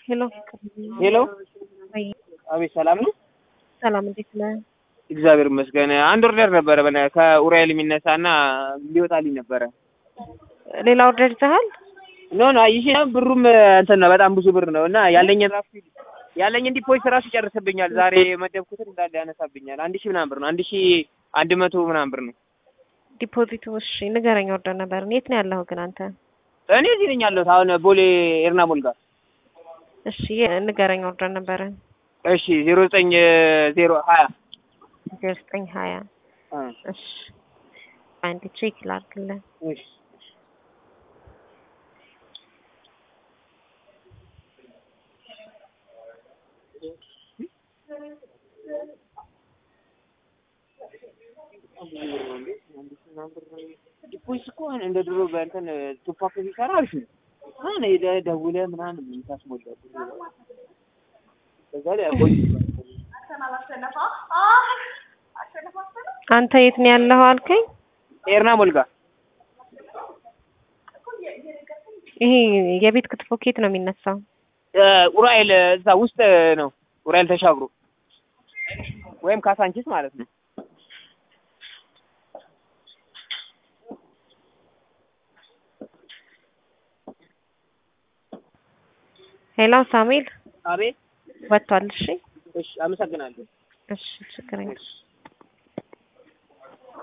ሄሎ ሄሎ ወይ አቤት፣ ሰላም ነው? ሰላም፣ እንዴት ነህ? እግዚአብሔር ይመስገን። አንድ ኦርደር ነበረ በነ ከኡራኤል የሚነሳና ሊወጣልኝ ነበረ። ሌላ ኦርደር ይዘሃል? ኖ ኖ ይሄ ብሩም እንትን ነው በጣም ብዙ ብር ነው እና ያለኝን ራሱ ያለኝን ዲፖዚት ራሱ ይጨርስብኛል። ዛሬ የመደብኩትን እንዳለ ያነሳብኛል። አንድ ሺህ ምናምን ብር ነው። አንድ ሺህ አንድ መቶ ምናምን ብር ነው። ዲፖዚቱ እሺ፣ ንገረኝ። ኦርደር ነበር። የት ነው ያለኸው ግን አንተ? እኔ እዚህ ነኝ ያለሁት አሁን ቦሌ ኤርና ሞል ጋር። እሺ፣ ንገረኝ። ኦርደር ነበረ። እሺ ዜሮ ዘጠኝ ዜሮ ሀያ ዜሮ ዘጠኝ ሀያ እሺ፣ አንድ ቼክ ላድርግልህ። እሺ ዲፖዚት እኮ አሁን እንደ ድሮ በእንትን ቱፓክ ሲሰራ አሪፍ ነው። አሁን ሄደህ ደውለህ ምናምን የምታስሞላው በዛ ላይ አቆይ አንተ የት ነው ያለኸው አልከኝ? ኤርና ሞል ጋር ይሄ የቤት ክትፎ ኬት ነው የሚነሳው? ኡራኤል እዛ ውስጥ ነው። ኡራኤል ተሻግሮ ወይም ካሳንቺስ ማለት ነው። ሄሎ ሳሙኤል አቤት። ወጥቷል። እሺ እሺ፣ አመሰግናለሁ። እሺ ችግር የለም። እሺ